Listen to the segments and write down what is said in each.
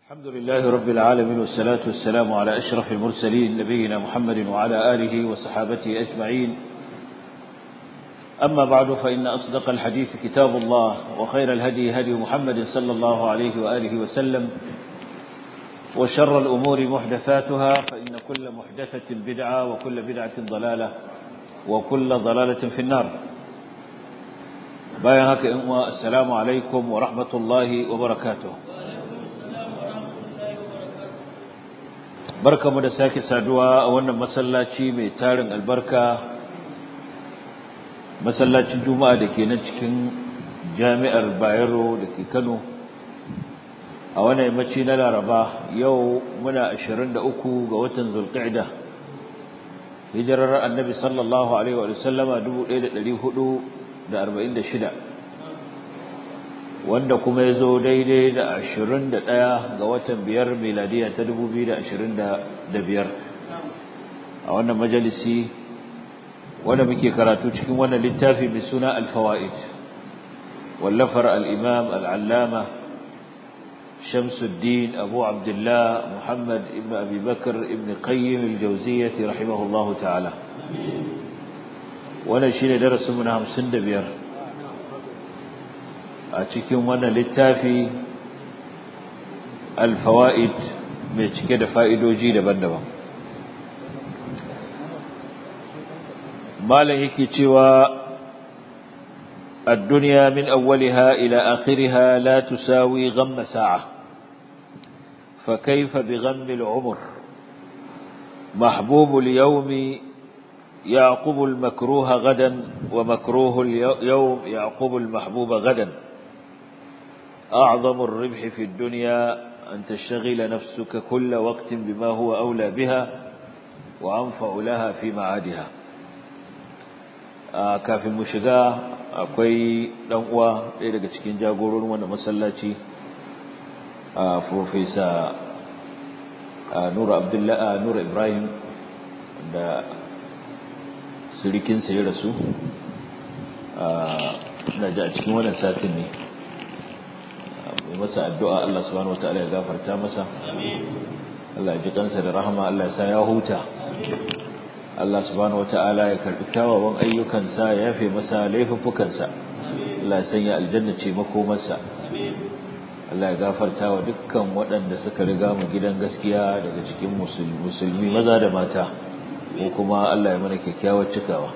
الحمد لله رب العالمين والصلاة والسلام على أشرف المرسلين نبينا محمد وعلى آله وصحابته أجمعين أما بعد فإن أصدق الحديث كتاب الله وخير الهدي هدي محمد صلى الله عليه وآله وسلم وشر الأمور محدثاتها فإن كل محدثة بدعة وكل بدعة ضلالة وكل ضلالة في النار بايهك إموة السلام عليكم ورحمة الله وبركاته barka mu da sake saduwa a wannan masallaci mai tarin albarka masallacin juma'a da ke nan cikin jami'ar bayero da ke kano a wannan yammaci na laraba yau muna 23 ga watan zulqa'da hijirar annabi sallallahu alaihi wa sallama 1446 wanda kuma ya zo daidai da ashirin da ɗaya ga watan biyar miladiya ta dubu biyu da ashirin da biyar a wannan majalisi wanda muke karatu cikin wannan littafi mai suna alfawa'id wallafar al'imam al'allama shamsuddin abu abdullah muhammad ibn abubakar ibn qayyim al-jauziyyati rahimahullahu ta'ala wannan shi ne darasinmu na hamsin da biyar a cikin wannan littafi alfawa'id mai cike da fa'idoji daban-daban malam yake cewa الدنيا من أولها إلى آخرها لا تساوي غم ساعة فكيف بغم العمر محبوب اليوم يعقب المكروه غدا ومكروه اليوم يعقب المحبوب غدا أعظم الربح في الدنيا أن تشتغل نفسك كل وقت بما هو أولى بها وأنفع لها في معادها kafin mu shiga akwai dan uwa ɗaya daga cikin jagororin wannan masallaci a professor Nura Abdullah Nura Ibrahim da surikinsa ya rasu ina ji a cikin wannan satin ne mai masa addu'a Allah subhanahu wataala ya gafarta masa Allah ya ji kansa da rahama Allah ya sa ya huta Allah subhanahu wataala ya karbi kyawawan ayyukansa ya yafe masa laifuffukansa Allah ya sanya aljanna ce makomarsa Allah ya gafarta wa dukkan waɗanda suka riga mu gidan gaskiya daga cikin musulmi maza da mata ko kuma Allah ya mana kyakkyawar cikawa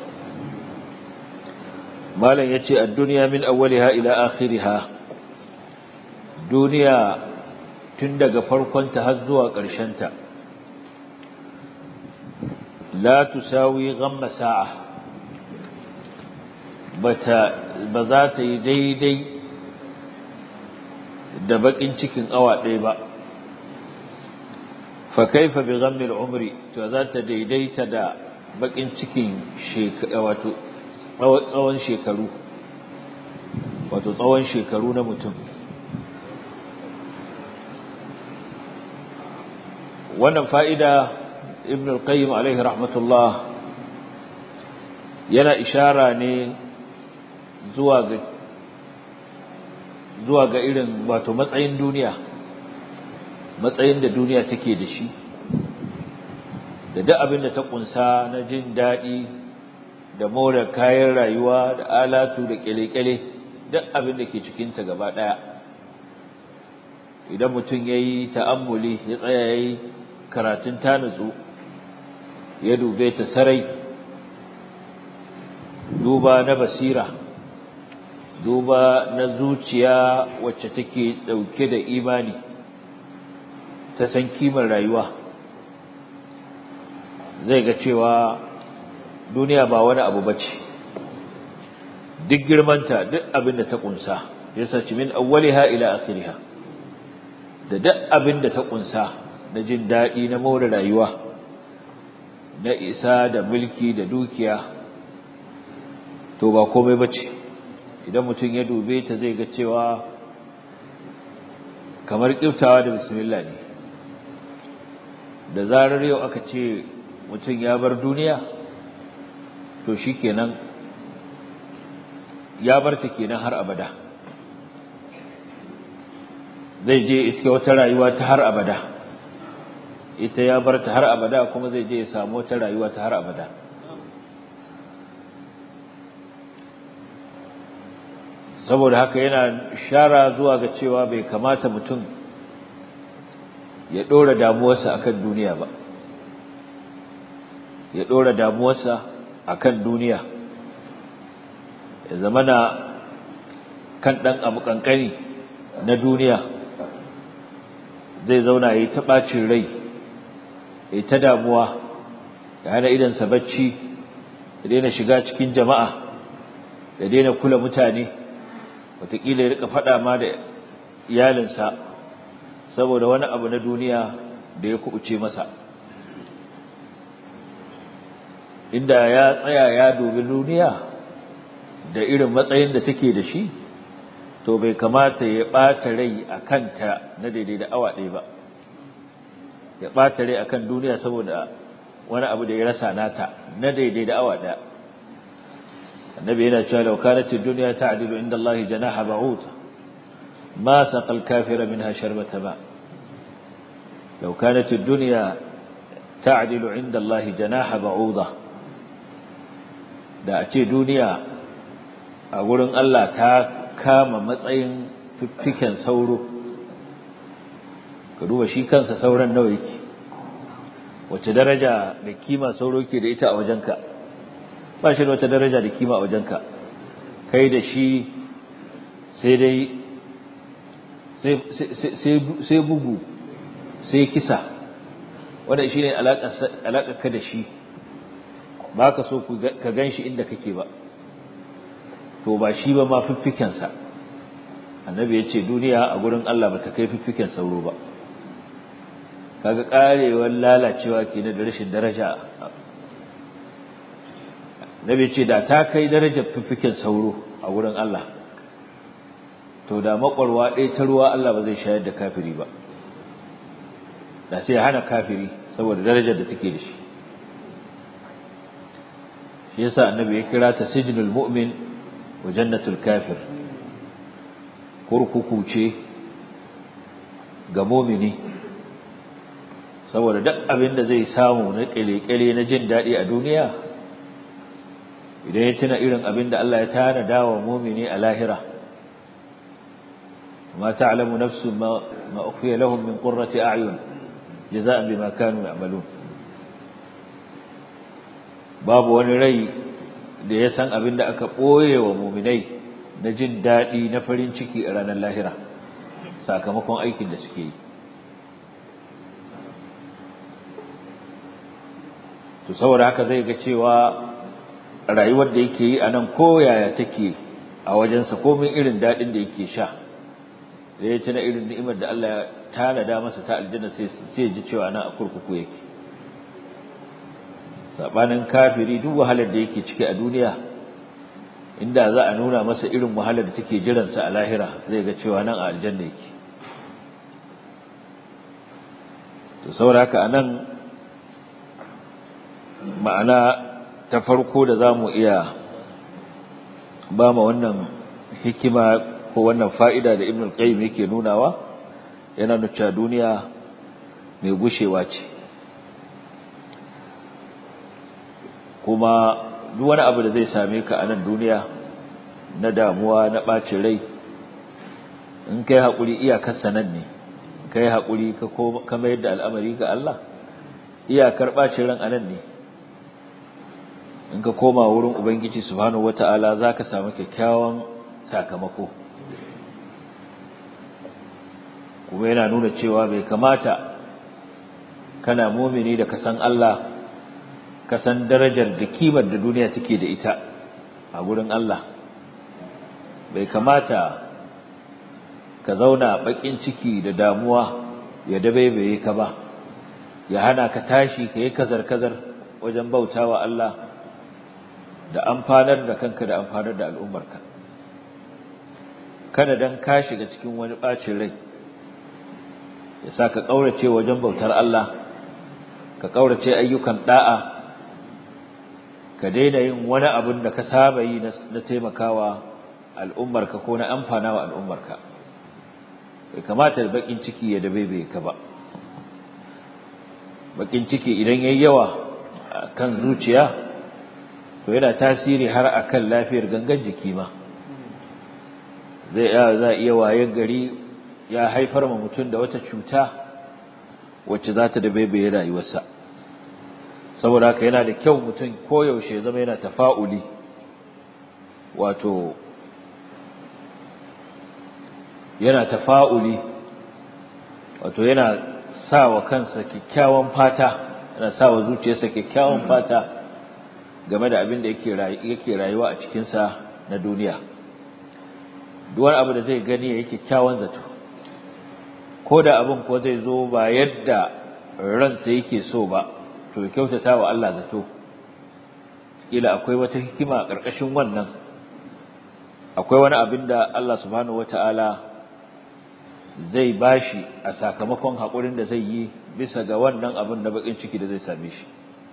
malam yace ad-dunya min awwaliha ila akhiriha duniya tun daga farkonta har zuwa ƙarshenta la tusawi ghamma sa'a bata ba za ta yi daidai da bakin cikin awa ɗaya ba fa kaifa bi ghammi al-umri to za ta daidaita da bakin cikin wato tsawon shekaru wato tsawon shekaru na mutum wannan fa'ida ibn al-qayyim alaihi rahmatullah yana ishara ne zuwa ga zuwa ga irin wato matsayin duniya matsayin da duniya take da shi da duk abin da ta kunsa na jin daɗi da more kayan rayuwa da alatu da kyale-kyale duk abin da ke cikinta gaba ɗaya idan mutum ya yi ta'ammuli ya tsaya ya yi karatun ta nutsu ya dube ta sarai duba na basira duba na zuciya wacce take dauke da imani ta san kimar rayuwa zai ga cewa duniya ba wani abu bace duk girmanta duk abin da ta kunsa yasa ci min awwaliha ila akhiriha da duk abin da ta kunsa na jin daɗi na more rayuwa na isa da mulki da dukiya to ba komai bace idan mutum ya dube ta zai ga cewa kamar kiftawa da bismillah ne da zarar yau aka ce mutum ya bar duniya to shikenan ya bar ta kenan har abada zai je iske wata rayuwa ta har abada ita ya bar ta har abada kuma zai je ya samu wata rayuwa ta har abada saboda haka yana shara zuwa ga cewa bai kamata mutum ya ɗora damuwarsa akan duniya ba ya ɗora damuwarsa akan duniya ya zama na kan ɗan abu ƙanƙani na duniya zai zauna ya yi ta ɓacin rai ya yi ta damuwa ya hana idansa bacci ya daina shiga cikin jama'a ya daina kula mutane wataƙila ya rika faɗa ma da iyalinsa saboda wani abu na duniya da ya kubuce masa inda ya tsaya ya dubi duniya da irin matsayin da take da shi to bai kamata ya ɓata rai a kanta na daidai da awa ɗaya ba ya ɓata rai a kan duniya saboda wani abu da ya rasa nata na daidai da awa ɗaya annabi yana cewa law kanat ad-dunya ta'dilu inda Allah janaha ba'ud ma saqa al-kafira minha sharbata ma law kanat ad-dunya ta'dilu inda Allah janaha ba'uda da a ce duniya a gurin Allah ta kama matsayin fiffiken sauro ka duba shi kansa sauran nawa yake wace daraja da kima sauro ke da ita a wajenka ba shi da wata daraja da kima a wajenka kai da shi sai dai sai bugu sai kisa wanda shi ne alaƙarka da shi ba ka so ka gan shi inda kake ba to ba shi ba ma fiffikensa annabi ya ce duniya a gurin Allah ba ta kai fiffiken sauro ba kaga karewar lalacewa ke da rashin daraja annabi ya ce da ta kai darajar fiffiken sauro a gurin Allah to da makwarwa ɗaya ta ruwa Allah ba zai shayar da kafiri ba da sai hana kafiri saboda darajar da take da shi shi yasa annabi ya kira ta sijnul mu'min wa jannatul kafir kurkuku ce ga mumini saboda duk abin da zai samu na kele-kele na jin daɗi a duniya idan ya tuna irin abin da Allah ya tanada wa mumini a lahira ma ta'lamu nafsun ma ma ukhfiya lahum min qurrati a'yun jaza'an bima kanu ya'malun babu wani rai da ya san abin da aka ɓoye wa muminai na jin daɗi na farin ciki a ranar lahira sakamakon aikin da suke yi to saboda haka zai ga cewa rayuwar da yake yi a nan koyaya take a wajensa komin irin daɗin da yake sha da ya tuna irin ni'imar da Allah ya tanada masa ta aljanna sai ji cewa nan a kurkuku yake sabanin kafiri duk wahalar da yake ciki a duniya inda za a nuna masa irin wahalar da take jiransa a lahira zai ga cewa nan a aljanna yake to saboda haka anan ma'ana ta farko da zamu iya ba ma wannan hikima ko wannan fa'ida da Ibn al-Qayyim yake nunawa yana nuna duniya mai gushewa ce kuma duk wani abu da zai same ka a nan duniya na damuwa na ɓacin rai in kai haƙuri iyakar sanan ne kai haƙuri ka mayar da al'amari ga Allah iyakar ɓacin ran anan ne in ka koma wurin ubangiji subhanahu wata'ala za ka samu kyakkyawan sakamako kuma yana nuna cewa bai kamata kana mumini da ka san Allah ka san darajar da kimar da duniya take da ita a gurin Allah bai kamata ka zauna bakin ciki da damuwa ya dabaibaye ka ba ya hana ka tashi ka yi kazar-kazar wajen bautawa Allah da amfanar da kanka da amfanar da al'ummarka kada dan ka shiga cikin wani bacin rai ya sa ka kaurace wajen bautar Allah ka kaurace ayyukan da'a ka daina yin wani abin da ka saba yi na taimakawa al'ummarka ko na amfana wa al'ummarka bai kamata bakin ciki ya dabe ka ba bakin ciki idan yayi yawa kan zuciya to yana tasiri har akan lafiyar gangan jiki ma zai za iya wayen gari ya haifar ma mutum da wata cuta wacce za ta dabe rayuwarsa saboda haka yana da kyau mutum koyaushe zama yana tafa'uli wato yana tafa'uli wato yana sa wa kansa kyakkyawan fata yana sa wa zuciyarsa kyakkyawan fata game da abin da yake rayuwa a cikinsa na duniya duwar abu da zai gani ya yi kyakkyawan zato ko da abin ko zai zo ba yadda ransa yake so ba to kyautata wa Allah zato kila akwai wata hikima a ƙarƙashin wannan akwai wani abin da Allah subhanahu wata'ala zai bashi a sakamakon haƙurin da zai yi bisa ga wannan abin na bakin ciki da zai same shi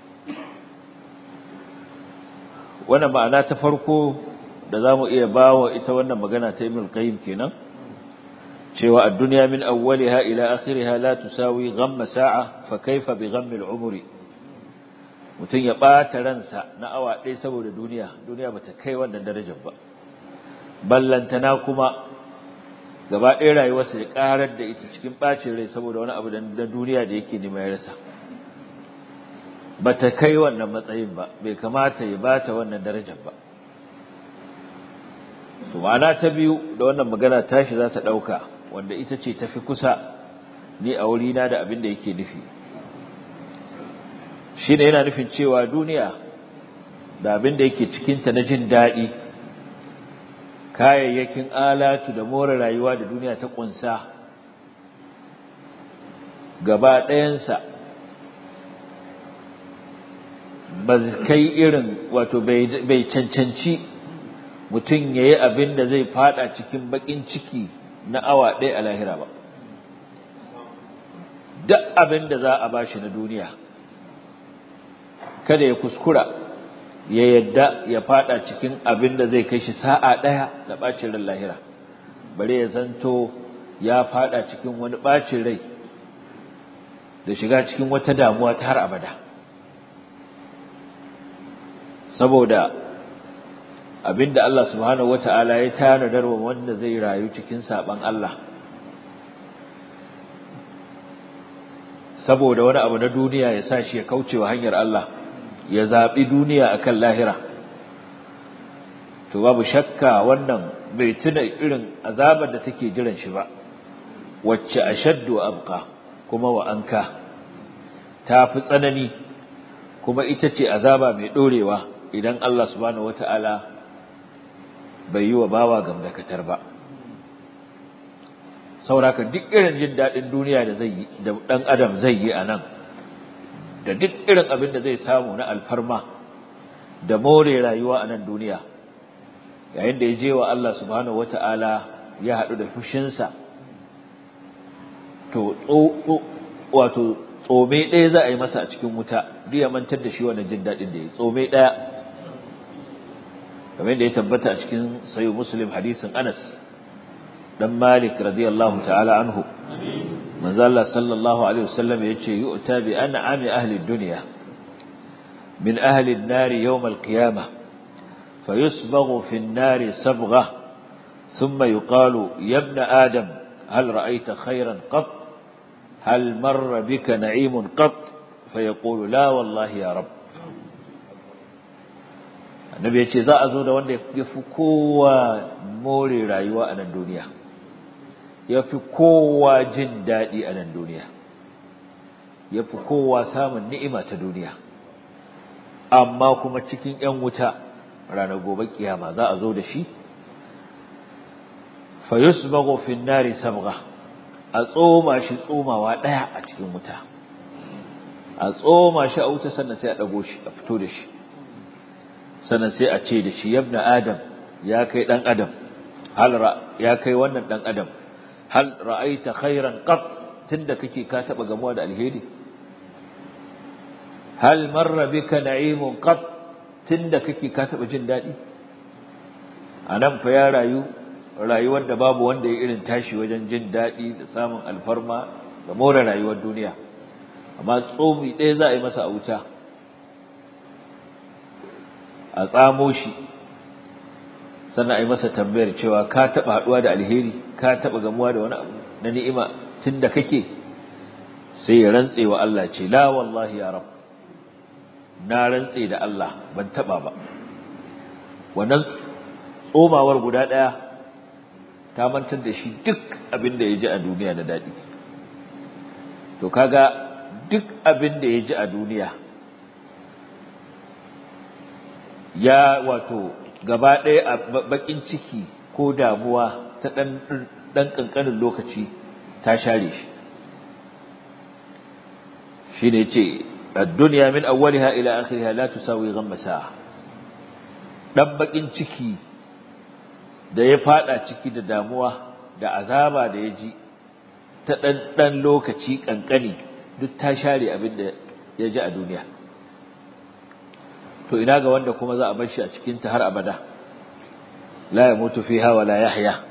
wannan ma'ana ta farko da za mu iya ba wa ita wannan magana ta Ibn Qayyim kenan cewa ad-dunya min awwaliha ila akhiriha la tusawi ghamma sa'a fa kaifa bi ghammi al-umri mutun ya bata ransa na awa ɗaya saboda duniya duniya bata kai wannan darajar ba ballantana kuma gaba ɗaya rayuwarsa ya karar da ita cikin bacin rai saboda wani abu da duniya da yake nema ya rasa bata kai wannan matsayin ba bai kamata ya bata wannan darajar ba to ma'ana ta biyu da wannan magana tashi za ta ɗauka wanda ita ce tafi kusa ni a wurina da abin da yake nufi shi ne yana nufin cewa duniya da abin da yake cikinta na jin daɗi kayayyakin alatu da more rayuwa da duniya ta ƙunsa gaba ɗayansa ba kai irin wato bai cancanci mutum ya yi abin da zai fada cikin bakin ciki na awa ɗaya a lahira ba duk abin da za a bashi na duniya kada ya kuskura ya yadda ya fada cikin abin da zai kai shi sa'a ɗaya da ɓacin ran lahira bare ya zanto ya fada cikin wani ɓacin rai da shiga cikin wata damuwa ta har abada saboda abinda Allah subhanahu wata'ala ya tanadar wa wanda zai rayu cikin saban Allah saboda wani abu na duniya ya sa shi ya kaucewa hanyar Allah ya zabi duniya akan lahira to babu shakka wannan bai tuna irin azabar da take jiran shi ba wacce ashaddu abqa kuma wa anka ta fi tsanani kuma ita ce azaba mai dorewa idan Allah subhanahu wata'ala bai yi wa bawa gamdakatar ba sauraka duk irin jin daɗin duniya da zai yi da ɗan adam zai yi a nan da duk irin abin da zai samu na alfarma da more rayuwa a nan duniya yayin da ya je wa Allah subhanahu wata'ala ya haɗu da fushinsa to wato tsome ɗaya za a yi masa a cikin wuta duk ya mantar da shi wannan jin daɗin da ya tsome ɗaya kamar da ya tabbata a cikin sayo muslim hadisin anas dan malik radiyallahu ta'ala anhu manzo Allah sallallahu alaihi wasallam yace yu'ta bi an'ami ahli dunya min ahli an-nar yawm al-qiyamah fayusbaghu fi an-nar sabghah thumma yuqalu ya ibn adam hal ra'aita khayran qat hal marra bika na'imun qat fayaqulu la wallahi ya rabb annabi ya ce za a zo da wanda ya fi kowa more rayuwa a nan duniya ya fi kowa jin daɗi a nan duniya ya fi kowa samun ni'ima ta duniya amma kuma cikin ‘yan wuta ranar gobe kiyama za a zo da shi fayus magofin nari sabga a tsoma shi tsomawa ɗaya a cikin wuta a tsoma shi a wuta sannan sai a ɗago shi a fito da shi sannan sai a ce da shi yabna adam ya kai dan adam hal ya kai wannan dan adam hal ra'aita khairan qat tunda kake ka taba gamuwa da alheri hal marra bika na'imun qat tunda kake ka taba jin dadi anan fa ya rayu rayuwar da babu wanda ya irin tashi wajen jin daɗi da samun alfarma da more rayuwar duniya amma tsomi ɗaya za a yi masa a wuta a tsamo shi sannan a yi masa tambayar cewa ka taɓa haɗuwa da alheri ka taɓa gamuwa da wani abu na ni'ima tun da kake sai ya rantse wa Allah ce la wallahi ya rab na rantse da Allah ban taɓa ba wannan tsomawar guda ɗaya ta mantar da shi duk abin da ya ji a duniya na daɗi to kaga duk abin da ya ji a duniya ya wato gaba ɗaya a baƙin ciki ko damuwa ta ɗan ƙanƙanin lokaci ta share shi shi ne ce duniya min awwaliha ila akhiriha la tusawi ghamma sa'a ɗan baƙin ciki da ya faɗa ciki da damuwa da azaba da ya ji ta ɗan ɗan lokaci ƙanƙani duk ta share abin da ya ji a duniya to ina ga wanda kuma za a bar shi a cikin ta har abada la yamutu fiha wa la yahya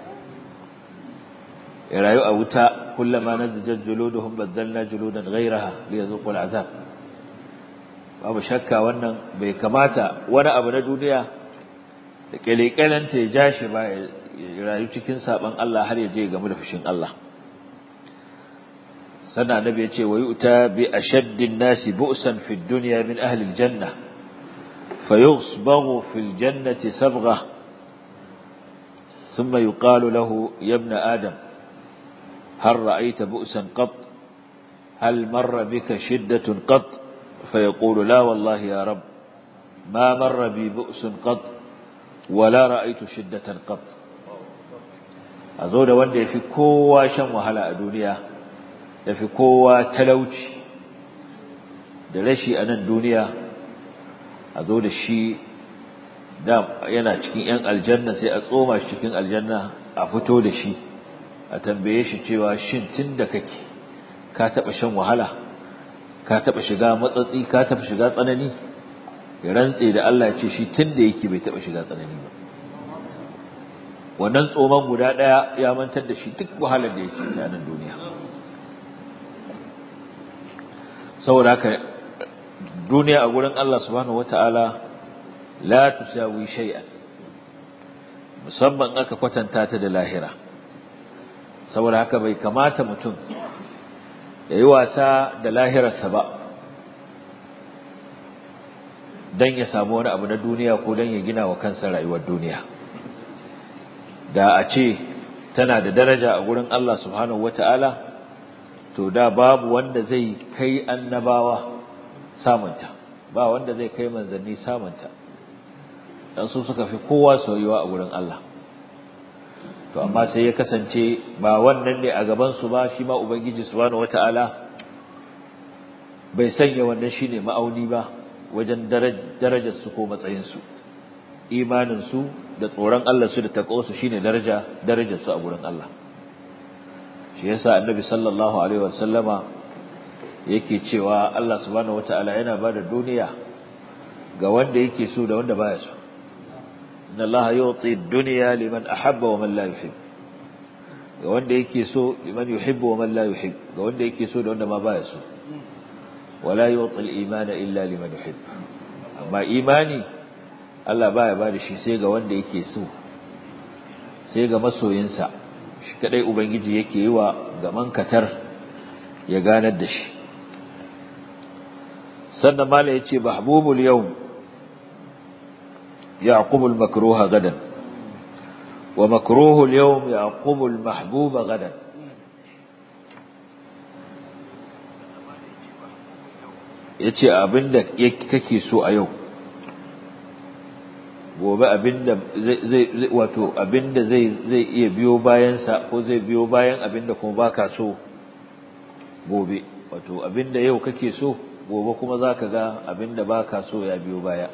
ya rayu a wuta kullama nazajat juluduhum badalna juludan ghayraha liyadhuqu al'azab babu shakka wannan bai kamata wani abu na duniya da kelekelanta ya ja shi ba ya rayu cikin saban Allah har ya je game da fushin Allah sannan annabi ya ce wa yu'ta bi ashaddin nasi bu'san fid dunya min ahli al-janna فيصبغ في الجنة صبغة ثم يقال له يا ابن آدم هل رأيت بؤسا قط هل مر بك شدة قط فيقول لا والله يا رب ما مر بي بؤس قط ولا رأيت شدة قط أزود وان في كوا شم وهلا الدنيا في كوا تلوش دلشي أنا الدنيا a zo da shi da yana cikin ‘yan aljanna sai a tsoma shi cikin aljanna a fito da shi a tambaye shi cewa shin tun da kake ka taɓa shan wahala ka taɓa shiga matsatsi ka taɓa shiga tsanani ya rantse da Allah ce shi tun da yake bai taɓa shiga tsanani ba wannan tsoman guda ɗaya ya mantar da shi duk wahalar da yake ta nan duniya saboda haka duniya a gurin Allah subhanahu wata'ala la tusawi shay'an musamman aka kwatanta ta da lahira saboda haka bai kamata mutum ya yi wasa da lahirarsa ba don ya samu wani abu na duniya ko don ya gina wa kansa rayuwar duniya da a ce tana da daraja a gurin Allah subhanahu wata'ala to da babu wanda zai kai annabawa samunta ba wanda zai kai manzanni samunta dan su suka fi kowa soyuwa a gurin Allah to amma sai ya kasance ba wannan ne a gaban su ba shi ma ubangiji subhanahu wataala bai sanya wannan shine ma'auni ba wajen darajar su ko matsayin su imanin su da tsoron Allah su da takwa su shine daraja darajar su a gurin Allah shi yasa annabi sallallahu alaihi wasallama yake cewa Allah subhanahu wataala yana bada duniya ga wanda yake so da wanda baya so inna Allah yu'ti ad-dunya liman ahabba wa man la yuhib ga wanda yake so liman yuhibbu wa man la yuhib ga wanda yake so da wanda ma baya so wala yu'ti al-imana illa liman yuhib amma imani Allah baya bada shi sai ga wanda yake so sai ga masoyinsa shi kadai ubangiji yake yi wa gaman katar ya ganar da shi sannan mala yace mahbubul yawm يعقب المكروه غدا ومكروه اليوم يعقب المحبوب غدا yace abinda kake so a yau gobe abinda zai wato abinda zai zai iya biyo bayan sa ko zai biyo bayan abinda kuma baka so gobe wato abinda yau kake so gobe kuma zaka ga abinda baka so ya biyo baya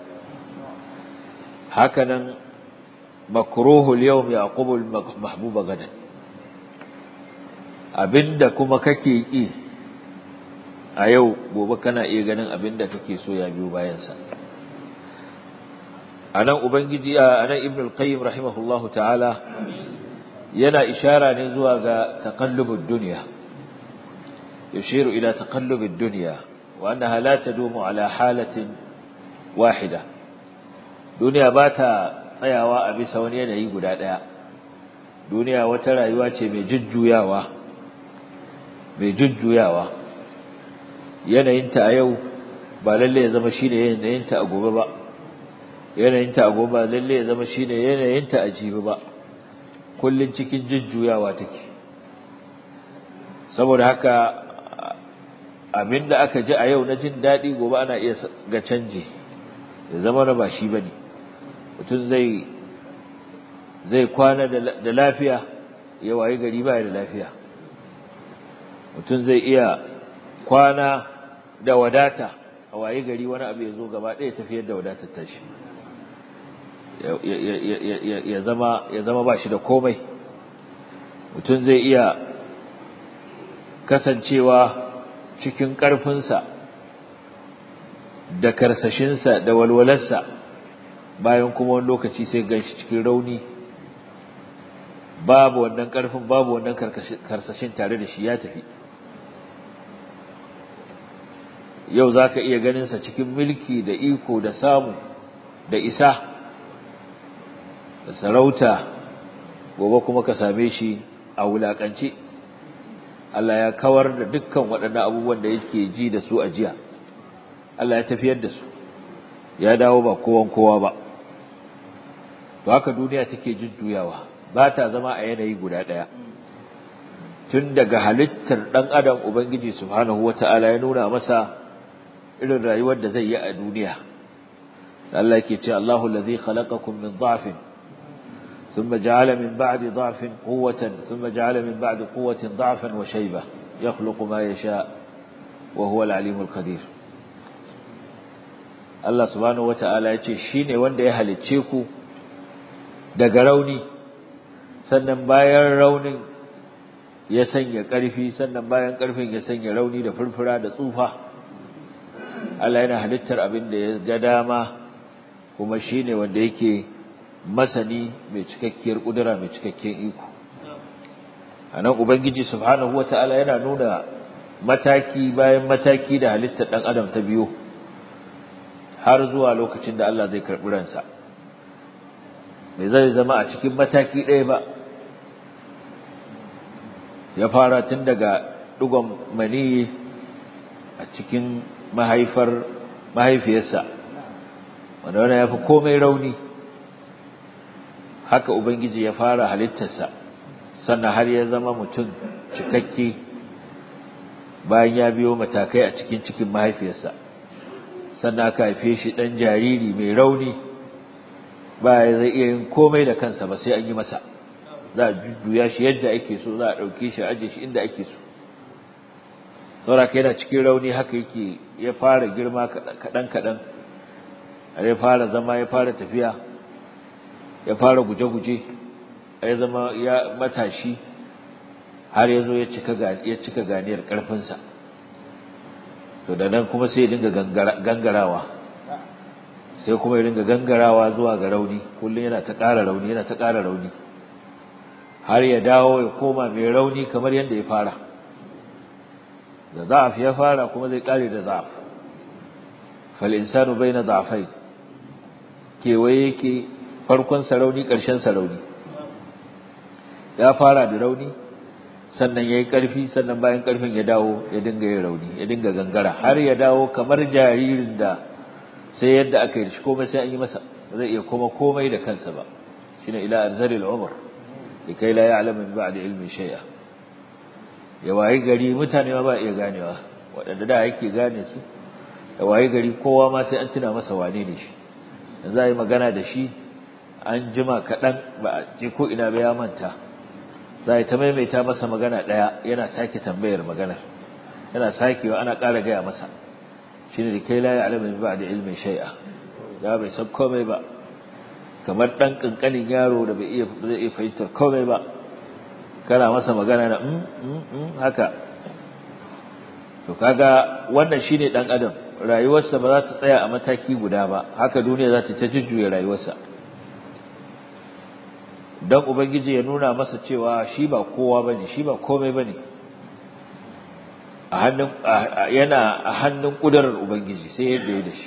hakanan makruhul yawm yaqubul mahbuba gadan abinda kuma kake ki a yau gobe kana iya ganin abinda kake so ya biyo bayan sa anan ubangiji anan ibn al-qayyim rahimahullahu ta'ala yana ishara ne zuwa ga taqallubud dunya yushiru ila taqallubid dunya wa annaha la tadumu ala halatin wahida duniya ba ta tsayawa a bisa wani yanayi guda daya duniya wata rayuwa ce mai jujjuyawa mai jujjuyawa yanayinta a yau ba lalle ya zama shine yanayinta a gobe ba yanayinta a gobe ba lalle ya zama shine yanayinta a jibi ba kullun cikin jujjuyawa take saboda haka abinda aka ji a yau na jin daɗi gobe ana iya ga canji ya zama na ba shi bane mutum zai zai kwana da lafiya ya wayi gari ba da lafiya mutum zai iya kwana da wadata a wayi gari wani abu ya zo gaba ɗaya tafiyar da wadatar tashi ya zama ya zama ba shi da komai mutum zai iya kasancewa cikin ƙarfinsa da karsashinsa da walwalarsa bayan kuma wani lokaci sai ganshi cikin rauni babu wannan ƙarfin babu wannan karsashin tare da shi ya tafi yau za ka iya ganinsa cikin mulki da iko da samu da isa da sarauta gobe kuma ka same shi a wulaƙance Allah ya kawar da dukkan waɗannan abubuwan da yake ji da su a jiya Allah ya tafiyar da su ya dawo ba kowan kowa ba to haka duniya take jujjuyawa ba ta zama a yanayi guda ɗaya tun daga halittar ɗan adam ubangiji subhanahu wata'ala ya nuna masa irin rayuwar da zai yi a duniya Allah yake ce Allahu allazi khalaqakum min dha'fin thumma ja'ala min ba'di dha'fin quwwatan thumma ja'ala min ba'di quwwatin dha'fan wa shayba yakhluqu ma yasha wa huwa al-alimul qadir Allah subhanahu wata'ala ya ce shine wanda ya halicce ku daga rauni sannan bayan raunin ya sanya ƙarfi sannan bayan ƙarfin ya sanya rauni da furfura da tsufa Allah yana halittar abin da ya ga dama kuma shine wanda yake masani mai cikakkiyar kudura mai cikakken iko anan ubangiji subhanahu wataala yana nuna mataki bayan mataki da halittar dan adam ta biyo har zuwa lokacin da Allah zai karbi ransa bai zai zama a cikin mataki ɗaya ba ya fara tun daga dugon maniyi a cikin mahaifar mahaifiyarsa wanda wannan ya fi komai rauni haka ubangiji ya fara halittarsa sannan har ya zama mutum cikakke bayan ya biyo matakai a cikin cikin mahaifiyarsa sannan aka haife shi ɗan jariri mai rauni ba ya zai iya yin komai da kansa ba sai an yi masa za a jujjuya shi yadda ake so za a ɗauke shi a ajiye shi inda ake so sauraka yana cikin rauni haka yake ya fara girma kaɗan-kaɗan ya fara zama ya fara tafiya ya fara guje-guje ya zama ya matashi har ya zo ya cika ganiyar ƙarfinsa to da nan kuma sai ya dinga gangarawa sai kuma ya dinga gangarawa zuwa ga rauni kullum yana ta ƙara rauni yana ta ƙara rauni har ya dawo ya koma mai rauni kamar yadda ya fara da za'af ya fara kuma zai kare da za'af fal insanu baina da'afai kewaye yake farkon sarauni ƙarshen sarauni ya fara da rauni sannan yayi ƙarfi sannan bayan ƙarfin ya dawo ya dinga yin rauni ya dinga gangara har ya dawo kamar jaririn da sai yadda aka yi shi komai sai an yi masa zai iya koma komai da kansa ba shine ila arzalil umr likai la ya'lamu min ba'di ilmi shay'a ya wayi gari mutane ma ba iya ganewa waɗanda da yake gane su ya wayi gari kowa ma sai an tuna masa wane ne shi yanzu a yi magana da shi an jima kaɗan ba a je ko ina ba ya manta za a yi ta maimaita masa magana ɗaya yana sake tambayar maganar yana sakewa ana ƙara gaya masa shi ne da kai la ya alamin ba da ilmin shai'a ya bai san komai ba kamar ɗan ƙanƙanin yaro da bai iya fahimtar komai ba kana masa magana na haka to kaga wannan shine dan adam rayuwarsa ba za ta tsaya a mataki guda ba haka duniya za ta ta jujjuya rayuwarsa don ubangiji ya nuna masa cewa shi ba kowa bane shi ba komai bane a hannun yana a hannun kudarar ubangiji sai yadda ya da shi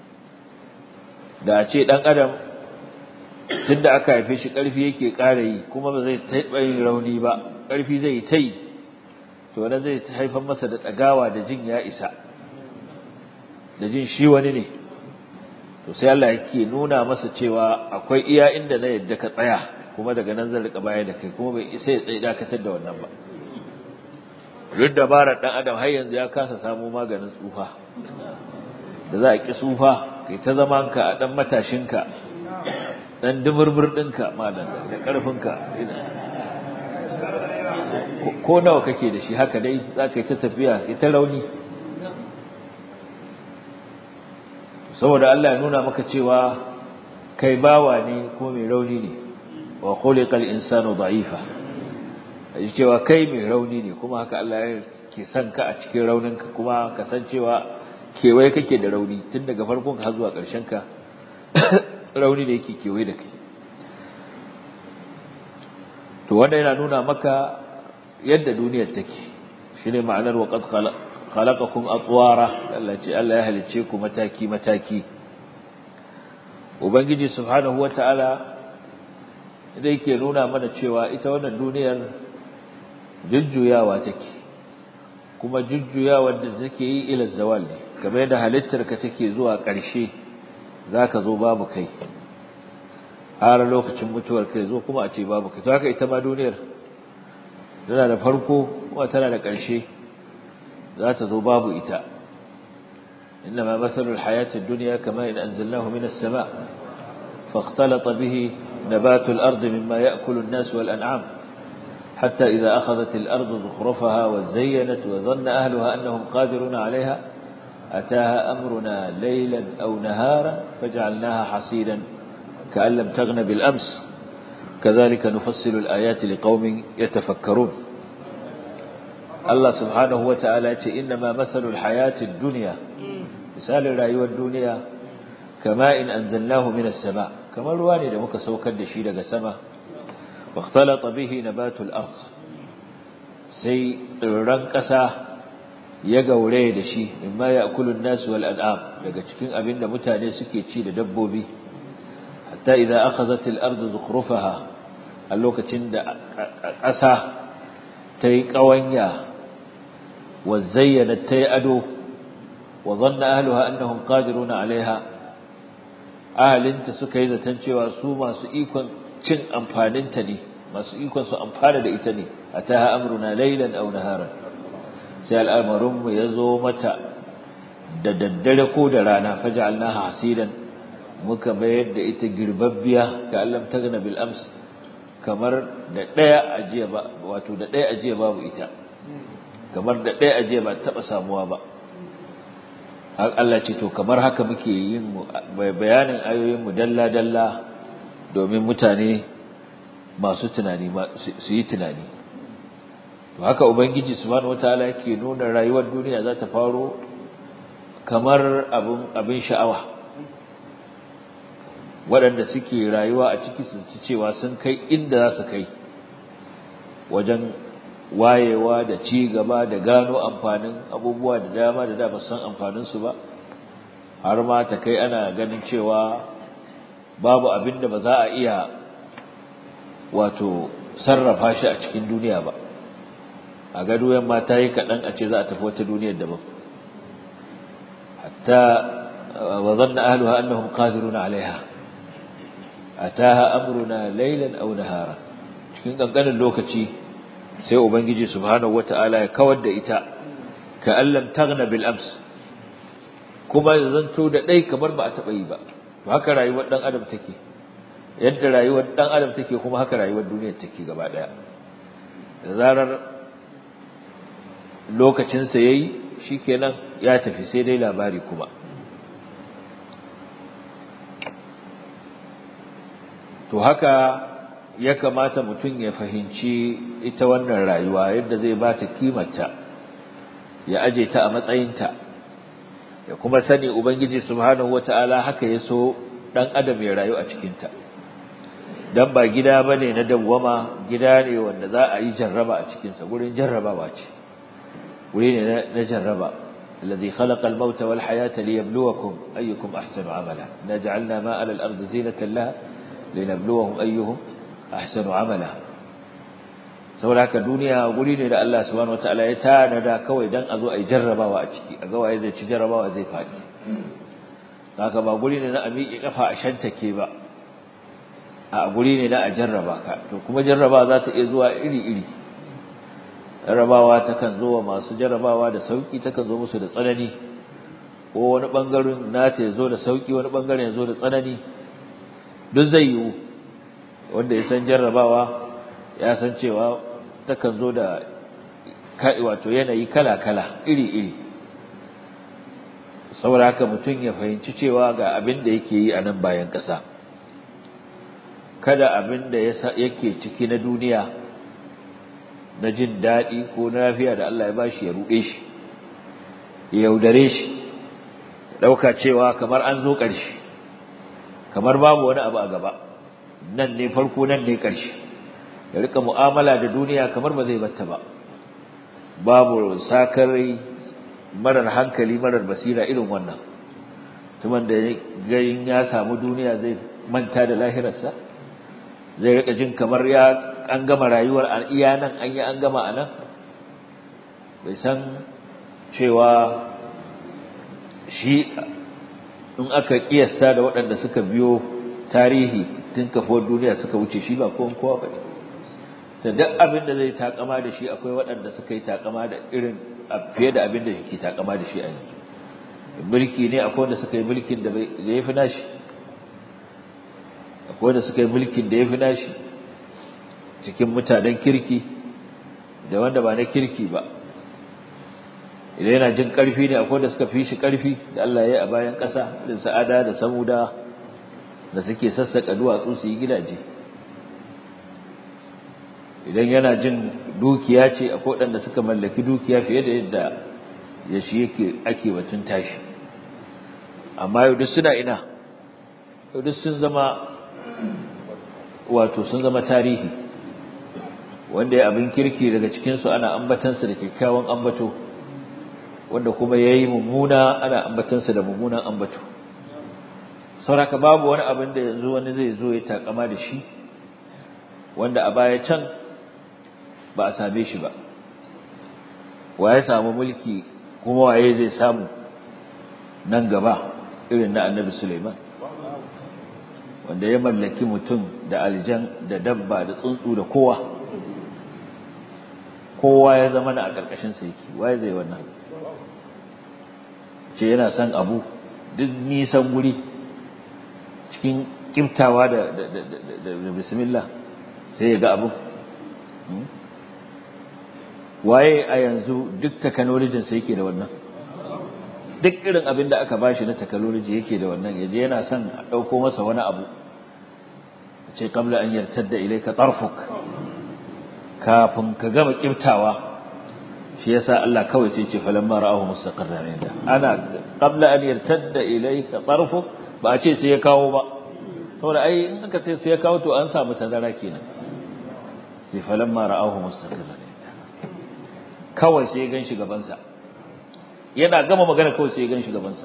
da a ce dan adam tunda aka haife shi karfi yake ƙara yi kuma ba zai taɓa yin rauni ba karfi zai yi ta yi to wannan zai haifar masa da ɗagawa da jin ya isa da jin shi wani ne to sai Allah yake nuna masa cewa akwai iya inda na yadda ka tsaya kuma daga nan zan rika baya da kai kuma bai isa ya tsaye dakatar da wannan ba duk dabarar dan adam har yanzu ya kasa samu maganin tsufa da za a ki tsufa kai ta zaman ka a dan matashinka dan dumurmur dinka malam da karfinka ko nawa kake da shi haka dai za ka yi ta tafiya kai ta rauni saboda Allah ya nuna maka cewa kai bawa ne ko mai rauni ne wa khuliqal insanu da'ifa aji cewa kai mai rauni ne kuma haka Allah ya ke son ka a cikin rauninka kuma ka san cewa kewaye kake da rauni tun daga farkon ka har zuwa ƙarshen ka rauni da yake kewaye da kai to wanda yana nuna maka yadda duniyar take shine ma'anar wa qad khalaqakum atwara Allah ce Allah ya halice ku mataki mataki ubangiji subhanahu wataala da yake nuna mana cewa ita wannan duniyar jujjuyawa take kuma jujjuyawar da take yi ila zawal ne kamar yadda halittar ka take zuwa ƙarshe zaka zo babu kai har lokacin mutuwar kai zo kuma a ce babu kai to haka ita ma duniyar tana da farko kuma tana da ƙarshe za ta zo babu ita إنما مثل الحياة الدنيا كما إن أنزلناه من السماء فاختلط به نبات الأرض مما يأكل الناس والأنعام حتى إذا أخذت الأرض زخرفها وزينت وظن أهلها أنهم قادرون عليها أتاها أمرنا ليلا أو نهارا فجعلناها حصيدا كأن لم تغن بالأمس كذلك نفصل الآيات لقوم يتفكرون الله سبحانه وتعالى إنما مثل الحياة الدنيا مثال رأيوة الدنيا كما إن أنزلناه من السماء كما الواني لمك سوكا دشيلة سما واختلط به نبات الأرض سي رنكسا يقولي دشي مما يأكل الناس والأنعام لقد كن أبن متاني سكي تشيل دبوبي حتى إذا أخذت الأرض زخرفها اللوكة أسا تي قوانيا وزينت تي أدو وظن أهلها أنهم قادرون عليها أهلنت سكيزة تنشي وسوما سئيكا cin amfaninta ne masu ikon su amfana da ita ne ataha amruna laylan aw naharan sai al'amarin mu yazo mata da daddare ko da rana faj'alnaha hasidan muka bayar da ita girbabbiya ka allam tagna bil ams kamar da daya ajiya ba wato da daya ajiya babu ita kamar da daya ajiya ba taba samuwa ba har Allah ce to kamar haka muke yin bayanin ayoyin mu dalla dalla domin mutane masu tunani su yi tunani to haka ubangiji subhanahu wataala yake nuna rayuwar duniya za ta faro kamar abin abin sha'awa waɗanda suke rayuwa a ciki su ci cewa sun kai inda za su kai wajen wayewa da ci gaba da gano amfanin abubuwa da dama da da ba san amfanin su ba har ma ta kai ana ganin cewa babu abin da ba za a iya wato sarrafa shi a cikin duniya ba a gado yamma ta yi kaɗan a ce za a tafi wata duniyar daban hatta wa zanna ahluha annahum qadiruna alaiha ataha amruna laylan aw nahara cikin kankanin lokaci sai ubangiji subhanahu wataala ya kawar da ita ka allam taghna bil ams kuma zanto da dai kamar ba a taba yi ba to haka rayuwar dan adam take yadda rayuwar dan adam take kuma haka rayuwar duniyar take gaba daya da zarar lokacin sa yayi shikenan ya tafi sai dai labari kuma to haka ya kamata mutum ya fahimci ita wannan rayuwa yadda zai ba ta kimarta ya aje ta a matsayinta ya kuma sani ubangiji subhanahu wataala haka ya so dan adam ya rayu a cikinta dan ba gida bane na dawwama gida ne wanda za a yi jarraba a cikin sa gurin jarrabawa ce guri ne na jarraba الذي خلق الموت والحياة ليبلوكم أيكم أحسن عملا نجعلنا ما على الأرض زينة لها لنبلوهم أيهم أحسن عملا saboda haka duniya guri ne da Allah subhanahu wataala ya tanada kawai dan a zo a yi jarrabawa a ciki a ga waye zai ci jarrabawa zai faɗi haka ba guri ne na a miƙe kafa a shantake ba a guri ne na a jarraba ka to kuma jarraba za ta iya zuwa iri-iri jarrabawa takan zo wa masu jarrabawa da sauki takan zo musu da tsanani ko wani bangaren nata ya zo da sauki wani bangaren ya zo da tsanani duk zai yiwu wanda ya san jarrabawa ya san cewa takan zo da wato yanayi kala-kala iri-iri saboda haka mutum ya fahimci cewa ga abin da yake yi a nan bayan ƙasa kada abin da yake ciki na duniya na jin daɗi ko na lafiya da Allah ya bashi ya ruɗe shi ya yaudare shi ɗauka cewa kamar an zo ƙarshe kamar babu wani abu a gaba nan ne farko nan ne ƙarshe ya rika mu'amala da duniya kamar ba zai batta ba babu sakarai marar hankali marar basira irin wannan tuman da garin ya samu duniya zai manta da lahirarsa zai rika jin kamar ya an gama rayuwar a iya nan an yi an gama a nan bai san cewa shi in aka kiyasta da waɗanda suka biyo tarihi tun kafuwar duniya suka wuce shi ba kowan kowa ba da duk abin da zai takama da shi akwai waɗanda suka yi takama da irin fiye da abin da ke takama da shi a yanzu mulki ne akwai wanda suka yi mulkin da ya fi nashi akwai wanda suka yi mulkin da ya fi nashi cikin mutanen kirki da wanda ba na kirki ba idan yana jin ƙarfi ne akwai da suka fi shi ƙarfi da Allah ya yi a bayan ƙasa da sa'ada da samuda da suke sassaƙa duwatsu su yi gidaje idan yana jin dukiya ce akwai waɗanda suka mallaki dukiya fiye da yadda ya shi yake ake batun tashi amma yau duk suna ina yau duk sun zama wato sun zama tarihi wanda ya abin kirki daga cikinsu ana ambatansa da kyakkyawan ambato wanda kuma ya yi mummuna ana ambatansa da mummunan ambato sauraka babu wani abin da yanzu wani zai zo ya takama da shi wanda a baya can ba a same shi ba waye samu mulki kuma waye zai samu nan gaba irin na annabi Suleiman wanda ya mallaki mutum da aljan da dabba da tsuntsu da kowa kowa ya zama na a ƙarƙashin sa yake waye zai wannan ce yana son abu duk nisan guri cikin kimtawa da da bismillah sai ya ga abu waye a yanzu duk technology sai yake da wannan duk irin abin da aka bashi na technology yake da wannan yaje yana son a dauko masa wani abu ce qabla an yartadda ilayka tarfuk kafin ka gama kiftawa shi yasa Allah kawai sai ce falamma ra'ahu mustaqarran inda ana qabla an yartadda ilayka tarfuk ba a ce sai ya kawo ba saboda ai in aka ce sai ya kawo to an samu tazara kenan sai falamma ra'ahu mustaqarran kawai sai ya gan shi gabansa yana gama magana kawai sai ya gan shi gabansa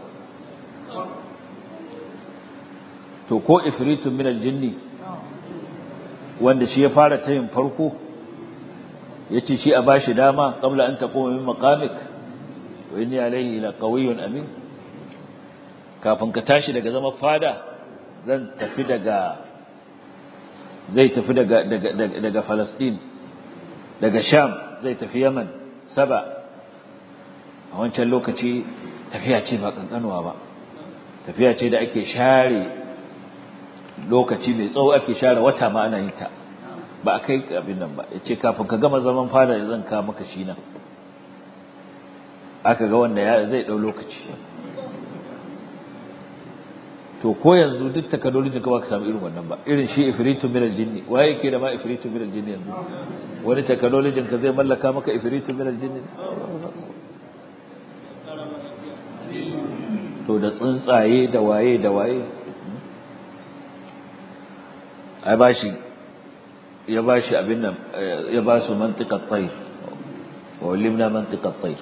to ko ifritun min aljinni wanda shi ya fara tayin farko yace shi a bashi dama qabla an taquma min maqamik wa inni alayhi la qawiyyun amin kafin ka tashi daga zama fada zan tafi daga zai tafi daga daga daga Palestine daga Sham zai tafi Yaman saba a wancan lokaci tafiya ce ba kankanuwa ba tafiya ce da ake share lokaci mai tsawo ake share wata ma ana yin ta ba a kai abin nan ba ya ce kafin ka gama zaman fada zan ka maka shi nan aka ga wanda ya zai ɗau lokaci to ko yanzu duk takalolin ka ba ka samu irin wannan ba irin shi ifritun min aljinni waye yake da ma ifritun min aljinni yanzu wani takalolin ka zai mallaka maka ifritun min aljinni to da tsuntsaye da waye da waye ai bashi ya bashi abin nan ya ba su mantiqat tayr wa limna mantiqat tayr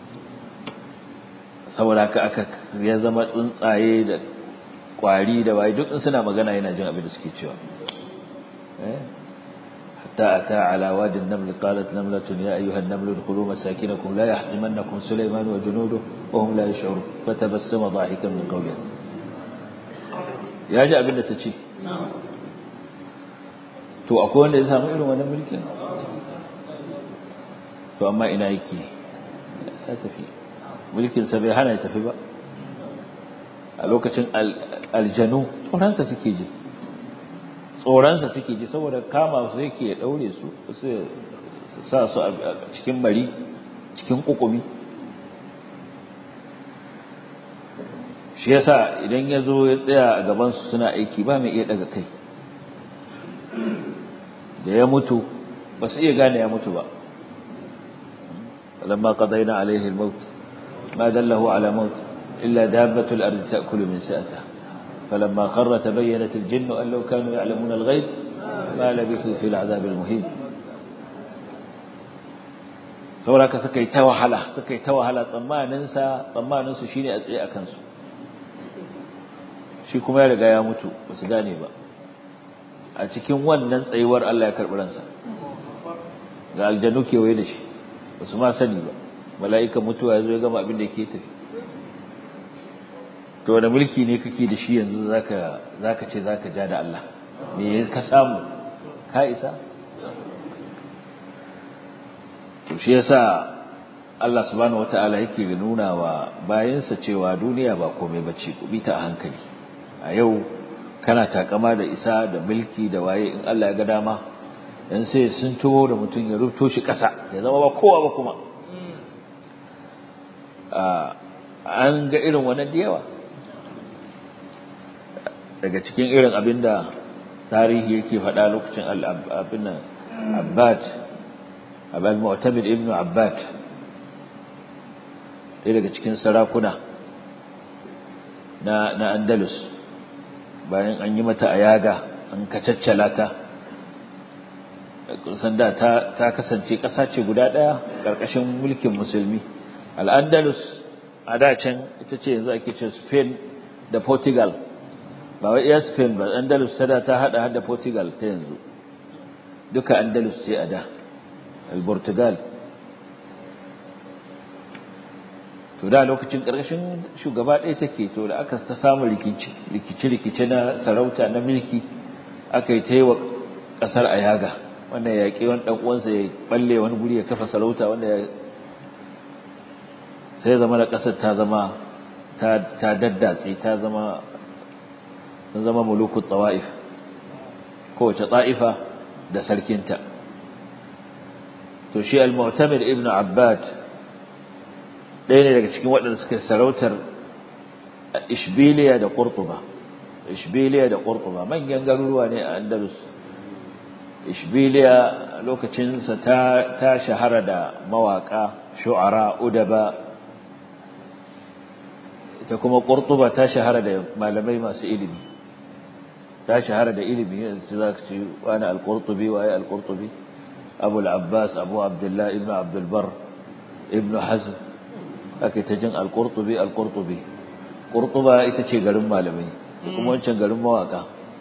saboda haka aka ya zama tsuntsaye da kwari da waye duk suna magana yana jin abin da suke cewa eh حتى أتى على واد النمل قالت نملة يا أيها النمل ادخلوا مساكنكم لا يحطمنكم سليمان وجنوده وهم لا يشعرون فتبسم ضاحكا من قولها يا جاء بنا تشي to akwai wanda ya samu irin wannan mulkin to amma ina yake ya tafi mulkin sa bai hana ya tafi ba a lokacin aljanu tsoronsa suke ji tsoronsa suke ji saboda kama su yake ya daure su su sa su a cikin bari cikin kukumi shi yasa idan ya zo ya tsaya a gabansu suna aiki ba mai iya daga kai da ya mutu ba su iya gane ya mutu ba lamma qadayna alaihi al-maut ma dallahu ala maut illa dabbatu al-ardi ta'kulu min sa'atiha فلما خر تبينت الجن أن لو كانوا يعلمون الغيب ما لبثوا في العذاب المهين sauraka suka yi ta wahala suka yi ta wahala tsammaninsa tsammaninsu shine a tsaye a kansu shi kuma ya riga ya mutu ba su gane ba a cikin wannan tsayuwar Allah ya karɓi ransa ga aljanu kewaye da shi ba su ma sani ba mala'ikan mutuwa ya zo ya gama abin da ke tafi to wani mulki ne kake da shi yanzu zaka zaka ce zaka ja da Allah me ka samu ka isa to shi yasa Allah subhanahu wataala yake nuna wa bayansa cewa duniya ba komai bace ku bi ta a hankali a yau kana takama da isa da mulki da waye in Allah ya ga dama dan sai sun tuwo da mutum ya rubuto shi kasa ya zama ba kowa ba kuma an ga irin wannan da yawa daga cikin irin abinda tarihi yake faɗa lokacin abin nan abbad abal mu'tamid ibnu abbad ɗaya daga cikin sarakuna na na andalus bayan an yi mata ayaga an kacaccala ta kusan da ta ta kasance ƙasa ce guda ɗaya ƙarƙashin mulkin musulmi al-andalus a da can ita ce yanzu ake ce spain da portugal ba wai iya Spain ba Andalus ta ta hada hada Portugal ta yanzu duka Andalus ce a da al-Portugal to da lokacin ƙarshen shugaba ɗaya take to da aka ta samu rikici rikici rikici na sarauta na mulki aka yi taiwa ƙasar Ayaga wanda ya yaƙi wani ɗan uwansa ya balle wani guri ya kafa sarauta wanda ya sai zama da ƙasar ta zama ta daddatse ta zama sun zama mulukun tawa'if kowace ta'ifa da sarkinta to shi al-mu'tamir ibn abbad ɗaya ne daga cikin waɗanda suka sarautar ishbiliya da qurtuba ishbiliya da qurtuba manyan garuruwa ne a andalus ishbiliya lokacinsa ta ta shahara da mawaka shu'ara udaba ita kuma qurtuba ta shahara da malamai masu ilimi ta shahara da ilimi yanzu za ka ci wani al-qurtubi waye al-qurtubi abu al-abbas abu abdullah ibn abdul bar ibn hazm ake ta jin al-qurtubi al-qurtubi qurtuba ita ce garin malamai kuma wancan garin mawaka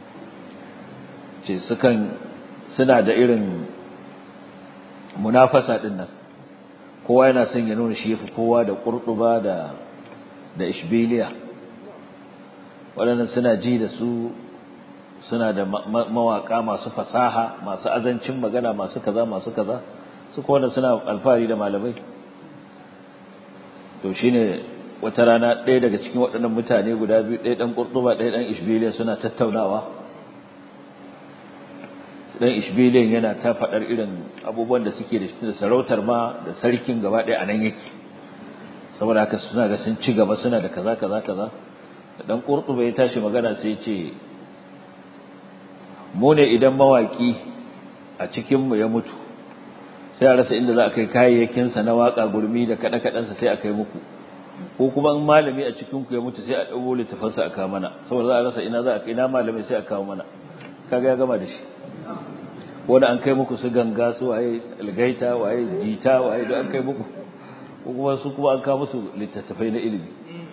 ce sukan suna da irin munafasa din nan kowa yana son ya nuna shi yafi kowa da qurtuba da da ishbiliya waɗannan suna ji da su suna da mawaka masu fasaha masu azancin magana masu kaza masu kaza su kowanne suna alfahari da malamai to shine wata rana ɗaya daga cikin waɗannan mutane guda biyu ɗaya ɗan ƙurɗuba ɗaya ɗan ishbiliya suna tattaunawa ɗan ishbiliyan yana ta faɗar irin abubuwan da suke da da sarautar ma da sarkin gaba ɗaya a nan yake saboda haka suna ga sun ci gaba suna da kaza kaza kaza da ɗan ƙurɗuba ya tashi magana sai ya ce mu ne idan mawaki a cikinmu ya mutu sai a rasa inda za a kai kayayyakinsa na waƙa gurmi da kaɗe-kaɗensa sai a kai muku ko kuma in malami a cikinku ya mutu sai a ɗago littafansa a kawo mana saboda za a rasa ina za a kai ina malami sai a kawo mana kaga ya gama da shi wanda an kai muku su ganga su waye algaita waye jita waye da an kai muku kuma su kuma an kawo musu littattafai na ilimi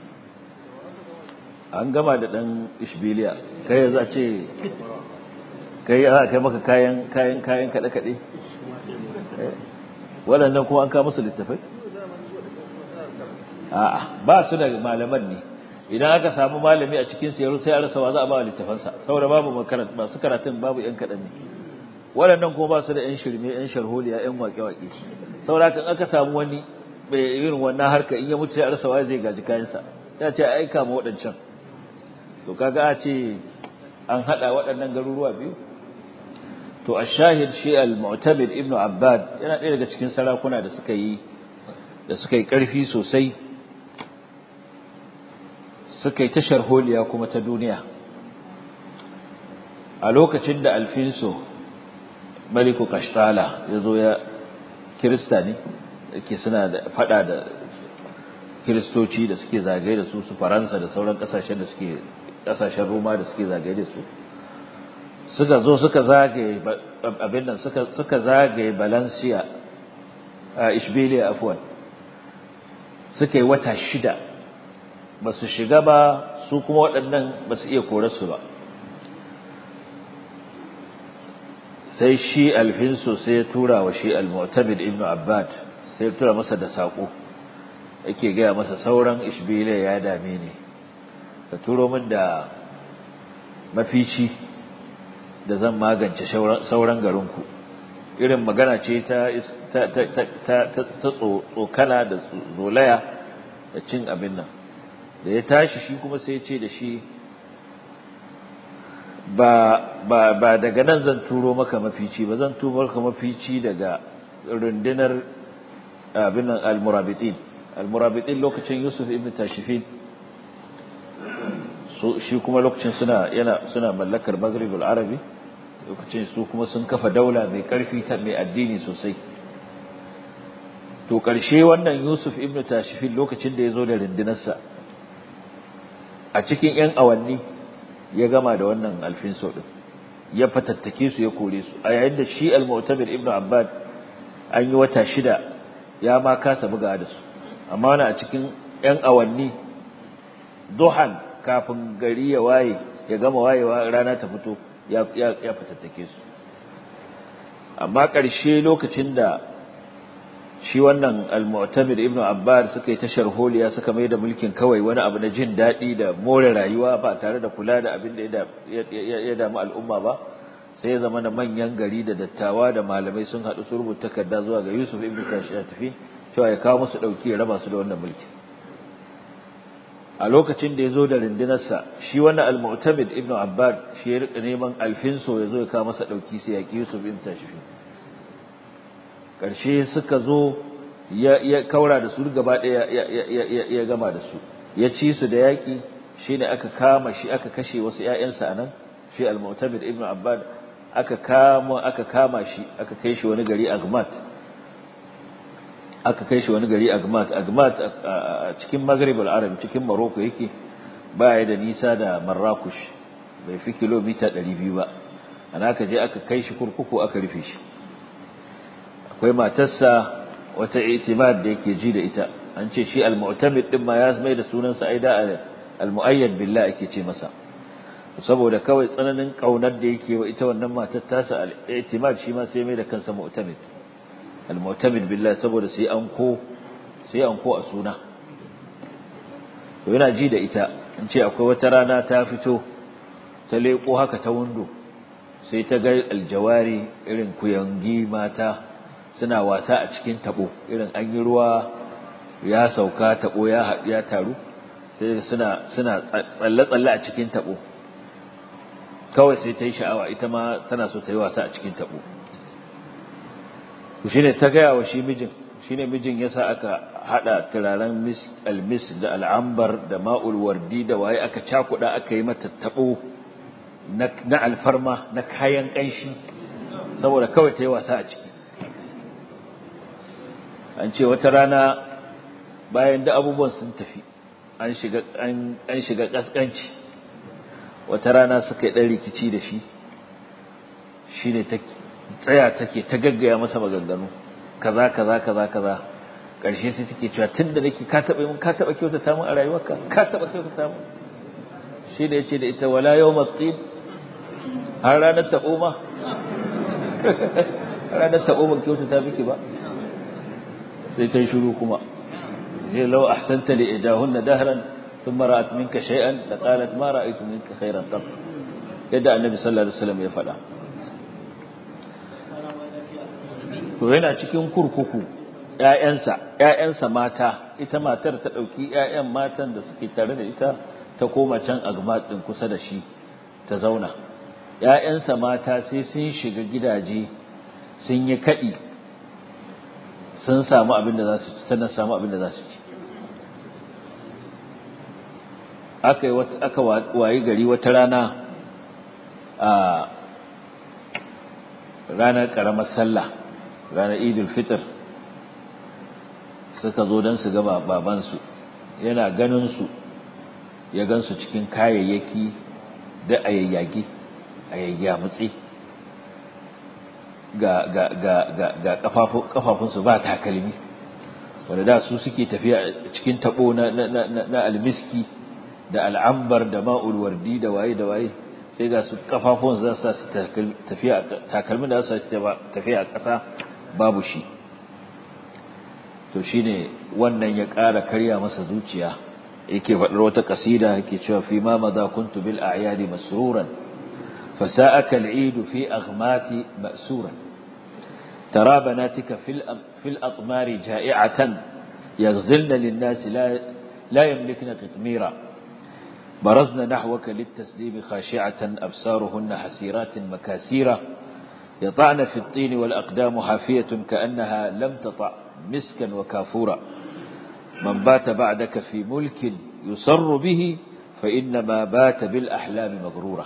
an gama da dan ishbiliya kai yanzu a ce kai a kai maka kayan kayan kayan kada kade waɗannan kuma an kawo musu littattafai a'a ba su da malaman ne idan aka samu malami a cikin siyar sai a rasa wa za a ba wa littafansa saboda babu makaranta masu karatun babu yan kaɗan ne waɗannan kuma ba su da yan shirme yan sharholiya yan waƙe-waƙe saboda kan aka samu wani bai irin wannan harka in ya mutu sai a rasa wa zai gaji kayansa ya ce a aika ma waɗancan to kaga a ce an haɗa waɗannan garuruwa biyu to a shahid shi al-mu'tabid ibnu abbad yana ɗaya daga cikin sarakuna da suka yi da suka yi ƙarfi sosai suka yi ta sharholiya kuma ta duniya a lokacin da alfinso maliku kashtala ya zo ya kirista ne ke suna da fada da kiristoci da suke zagaye da su su faransa da sauran kasashen da suke kasashen roma da suke zagaye da su suka zo suka zagaye abin nan suka zagaye valencia a ishbiliya afwan suka yi wata shida ba su shiga ba su kuma waɗannan ba su iya korarsu ba sai shi alfinsu sai ya tura wa shi al-mu'tabid ibn abbad sai ya tura masa da saƙo yake gaya masa sauran ishbiliya ya dame ne ka turo min da mafici da zan magance sauran garinku irin magana ce ta tsokana da zolaya da cin abin nan da ya tashi shi kuma sai ce da shi ba ba ba daga nan zan turo maka mafici ba zan turo maka mafici daga rundunar abin nan al-murabitin al-murabitin lokacin Yusuf ibn Tashifin su shi kuma lokacin suna yana suna mallakar Maghrib al-Arabi lokacin su kuma sun kafa daula mai karfi ta mai addini sosai to karshe wannan Yusuf ibn Tashifin lokacin da ya zo da rundunarsa a cikin 'yan awanni ya gama da wannan alfin sau ɗin ya fatattake su ya kore su a yayin da shi al-mu'tabir ibnu abbad an yi wata shida ya ma kasa buga da su amma wani a cikin 'yan awanni duhan kafin gari ya waye ya gama wayewa rana ta fito ya ya fatattake su amma ƙarshe lokacin da shi wannan al-mu'tamir ibnu abbad suka yi tashar holiya suka mai da mulkin kawai wani abu na jin daɗi da more rayuwa ba tare da kula da abin da ya damu al'umma ba sai ya zama na manyan gari da dattawa da malamai sun haɗu su rubuta takarda zuwa ga yusuf ibnu tafi cewa ya kawo musu ɗauki ya raba su da wannan mulki a lokacin da ya zo da rundunarsa shi wannan al-mu'tamid ibnu abbad shi ya rika neman alfinso ya zo ya kawo masa ɗauki sai ya ƙi yusuf ibnu tafi ƙarshe suka zo ya kaura da su gaba ɗaya ya gama da su ya ci su da yaƙi shi ne aka kama shi aka kashe wasu ‘ya'yansa a nan shi al-mu'tamid ibn abbad aka kama aka kama shi aka kai shi wani gari agmat aka kai shi wani gari agmat agmat a cikin maghrib al-arab cikin morocco yake baya da nisa da marrakush bai fi kilomita 200 ba ana aka je aka kai shi kurkuku aka rufe shi akwai matarsa wata itimad da yake ji da ita an ce shi al-mu'tamid din ma ya mai da sunansa aida al-mu'ayyad billah ake ce masa saboda kawai tsananin kaunar da yake wa ita wannan matar tasa al-itimad shi ma sai mai da kansa mu'tamid al-mu'tamid billah saboda sai an ko sai an ko a suna to yana ji da ita an ce akwai wata rana ta fito ta leko haka ta windo sai ta ga aljawari irin kuyangi mata suna wasa a cikin tabo irin an yi ruwa ya sauka tabo ya ya taru sai suna suna tsalle tsalle a cikin tabo kawai sai ta yi sha'awa ita ma tana so ta yi wasa a cikin tabo to shine ta gaya wa shi mijin shine mijin yasa aka hada turaren mis almis da al'ambar da ma'ul wardi da waye aka cakuda aka yi mata tabo na alfarma na kayan kanshi saboda kawai ta yi wasa a ciki an ce wata rana bayan da abubuwan sun tafi an shiga an shiga kaskanci wata rana suka yi dan rikici da shi shine ta tsaya take ta gaggaya masa maganganu kaza kaza kaza kaza karshe sai take cewa tunda nake ka taba mun ka taba kyautata mun a rayuwarka ka taba kyautata mun shi da yace da ita wala yawmat tin har ranar tabo ma ranar tabo ban kyautata miki ba sai ta shiru kuma ne law ahsanta li idahunna dahran thumma ra'at minka shay'an la qalat ma ra'aytu minka khayran qat yadda annabi sallallahu alaihi wasallam ya faɗa to yana cikin kurkuku ƴaƴansa ƴaƴansa mata ita matar ta ɗauki ƴaƴan matan da suke tare da ita ta koma can agmat din kusa da shi ta zauna ƴaƴansa mata sai sun shiga gidaje sun yi kaɗi sun samu abin da za su ci sannan samu abin da za su ci aka yi aka wayi gari wata rana a ranar ƙaramar sallah ranar idul fitr suka zo don su ga babansu yana ganinsu ya gansu cikin kayayyaki da a yayyage a yayyamutse ga ga ga ga ga kafafunsu ba takalmi wanda da su suke tafiya cikin tabo na na na almiski da al'ambar da ma'ul wardi da waye da waye sai ga su kafafun za su tafiya takalmin da za su tafiya a ƙasa babu shi to shine wannan ya ƙara karya masa zuciya yake faɗar wata kasida yake cewa fi ma madha kuntu bil a'yadi masruran fasa'aka al'id fi aghmati ma'suran ترى بناتك في في الأطمار جائعة يغزلن للناس لا لا يملكن قطميرا برزن نحوك للتسليم خاشعة أبصارهن حسيرات مكاسيرة يطعن في الطين والأقدام حافية كأنها لم تطع مسكا وكافورا من بات بعدك في ملك يسر به فإنما بات بالأحلام مغرورا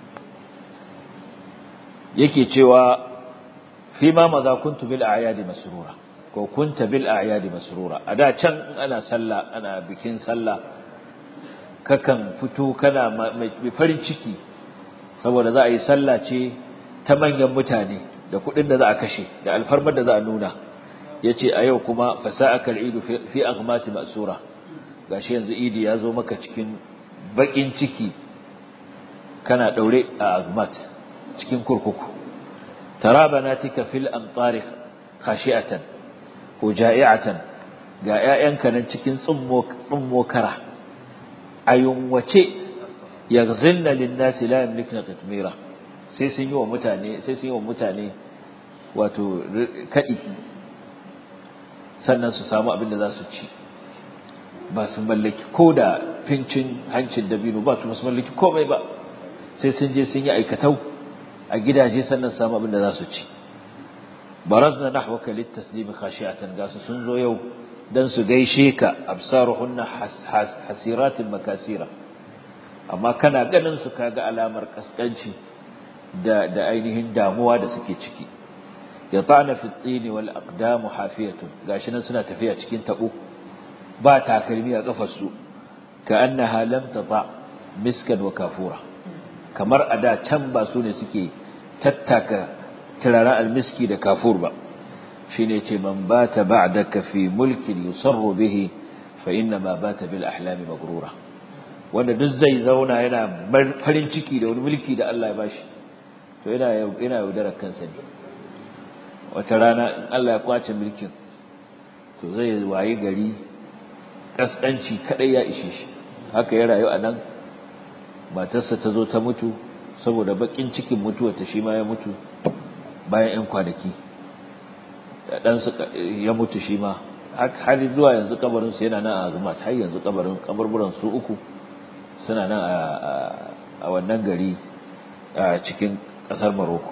يكي تشوى فيما مضى كنت بالأعياد مسرورا ko kunta bil a'yadi masrura ada can ana sallah ana bikin sallah kakan fito kana mai farin ciki saboda za a yi sallah ce ta manyan mutane da kuɗin da za a kashe da alfarmar da za a nuna yace a yau kuma fasa'aka al-idu fi aghmati ma'sura gashi yanzu idi ya zo maka cikin bakin ciki kana daure a aghmat cikin kurkuku tara banatika fil amtari khashi'atan ko ja'i'atan ga ƴaƴanka nan cikin tsummo tsummo kara ayun wace yaghzilna lin-nasi la yamlikuna tatmira sai sun yi wa mutane sai sun yi wa mutane wato kadi sannan su samu abin da za su ci ba su mallaki ko da fincin hancin dabino ba su mallaki komai ba sai sun je sun yi aikatau a gidaje sannan samu abin da za su ci barazna nahwaka litaslim khashi'atan gasu sun zo yau dan su gaishe ka absaruhunna hasiratin makasira amma kana ganin su kaga alamar kaskanci da da ainihin damuwa da suke ciki yata'na fi at-tin wal aqdam hafiyatun gashi nan suna tafiya cikin tabo ba takalmi a kafar su ka'annaha lam tata miskan wa kafura kamar a da can ba su ne suke tattaka turaren almiski da kafur ba shi ne ce man bata ba'daka fi mulkin yusarru bihi fa inna ma bata bil ahlami magrura wanda duk zai zauna yana farin ciki da wani mulki da Allah ya bashi to yana yana yaudarar kansa ne wata rana in Allah ya kwace mulkin to zai wayi gari kaskanci kadai ya ishe shi haka ya rayu a nan matarsa ta zo ta mutu saboda bakin cikin mutuwarta shi ma ya mutu bayan 'yan kwanaki da ɗansu ya mutu shi ma har zuwa yanzu kabarinsu yana nan a zumat har yanzu kabarin kabarburan su uku suna nan a wannan gari a cikin ƙasar maroko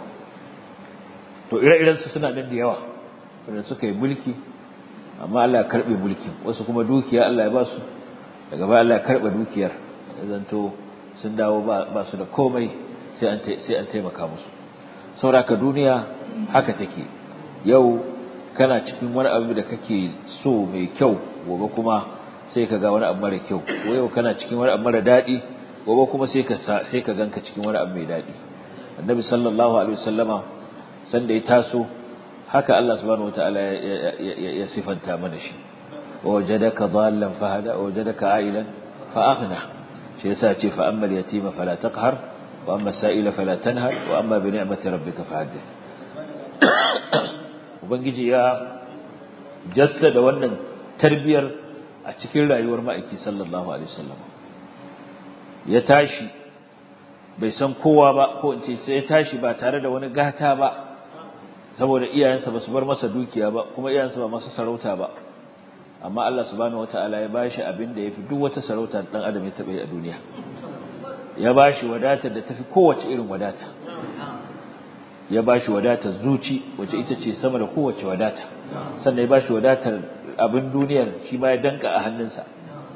to ire-irensu suna nan da yawa wanda suka yi mulki amma Allah ya karɓe mulkin wasu kuma dukiya Allah ya ba su daga baya Allah ya karɓe dukiyar zanto sun dawo ba su da komai sai an taimaka musu sauraka duniya haka take yau kana cikin wani abu da kake so mai kyau gobe kuma sai ka ga wani abu mara kyau ko yau kana cikin wani abu mara daɗi gobe kuma sai ka sai ka ganka cikin wani abu mai daɗi annabi sallallahu alaihi wasallama sanda ya taso haka Allah subhanahu wataala ya sifanta mana shi wajadaka dhallan fahada wajadaka ailan fa aghna shi yasa ce fa amma al-yatima fala taqhar wa amma as-sa'ila fala tanhar wa amma bi ni'mati rabbika fahaddith ubangiji ya jassada wannan tarbiyar a cikin rayuwar ma'aiki sallallahu alaihi wasallam ya tashi bai san kowa ba ko in ce sai ya tashi ba tare da wani gata ba saboda iyayensa ba su bar masa dukiya ba kuma iyayensa ba masu sarauta ba amma Allah subhanahu wataala ya bashi abin da yafi duk wata sarauta dan adam ya taɓa yi a duniya ya bashi wadatar da tafi kowace irin wadata ya bashi wadatar zuci wacce ita ce sama da kowace wadata sannan ya bashi wadatar abin duniyar shi ma ya danka a hannunsa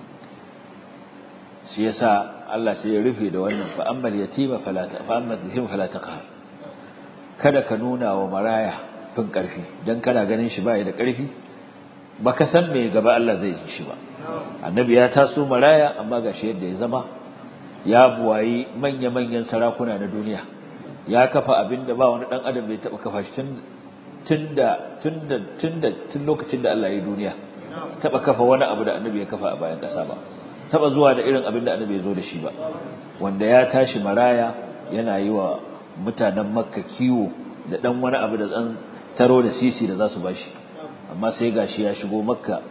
shi yasa Allah sai ya rufe da wannan fa ammal yatima fala ta fa ammal yatim fala taqhar kada ka nuna wa maraya fin karfi dan kana ganin shi bai da karfi baka san me gaba Allah zai yi shi ba annabi ya taso maraya amma gashi yadda ya zama ya buwayi manya manyan sarakuna na duniya ya kafa abinda ba wani dan adam bai taba kafa shi tun tunda tunda tunda tun lokacin da Allah ya yi duniya taba kafa wani abu da annabi ya kafa a bayan kasa ba taba zuwa da irin abin da annabi ya zo da shi ba wanda ya tashi maraya yana yi wa mutanen makka kiwo da dan wani abu da dan taro da sisi da za su bashi amma sai gashi ya shigo makka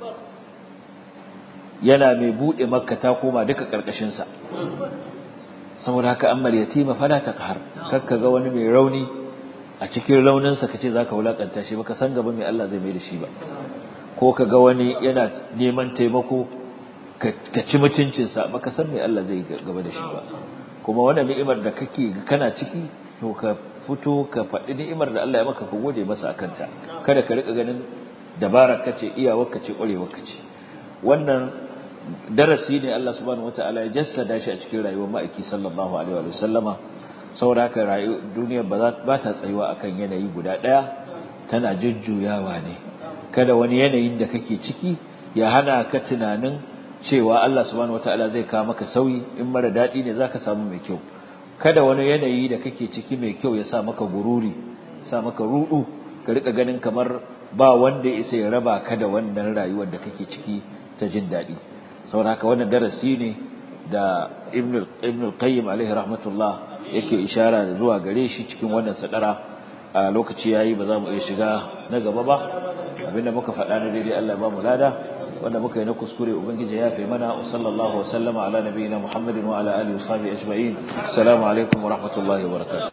yana mai bude makka ta koma duka karkashin sa saboda haka ammal yatima fala taqhar kakka ga wani mai rauni a cikin raunin sa kace zaka wulakanta shi baka san gaba mai Allah zai mai da shi ba ko ka ga wani yana neman taimako ka ci mutuncinsa baka san me Allah zai gaba da shi ba kuma wannan ni'imar da kake kana ciki to ka fito ka faɗi ni'imar da Allah ya maka ka gode masa akan ta kada ka rika ganin dabarar kace iyawar kace ƙwarewar kace wannan darasi ne Allah subhanahu wataala ya jassada shi a cikin rayuwar ma'aiki sallallahu alaihi wa sallama saboda haka rayuwar duniya ba ta tsayuwa akan yanayi guda ɗaya tana jujjuyawa ne kada wani yanayin da kake ciki ya hana ka tunanin cewa Allah subhanahu wataala zai kawo maka sauyi in mara dadi ne zaka samu mai kyau kada wani yanayi da kake ciki mai kyau ya sa maka gururi sa maka rudu ka rika ganin kamar ba wanda ya isa ya raba ka da wannan rayuwar da kake ciki ta jin dadi saboda haka wannan darasi ne da Ibn Ibn al-Qayyim alaihi rahmatullah yake ishara da zuwa gare shi cikin wannan sadara a lokaci yayi ba za mu iya shiga na gaba ba abinda muka faɗa na daidai Allah ya ba mu lada wanda muka yi na kuskure ubangiji ya fi mana wa sallallahu wa sallama ala nabiyina muhammadin wa ala alihi wa sahbihi ajma'in assalamu alaikum wa rahmatullahi wa barakatuh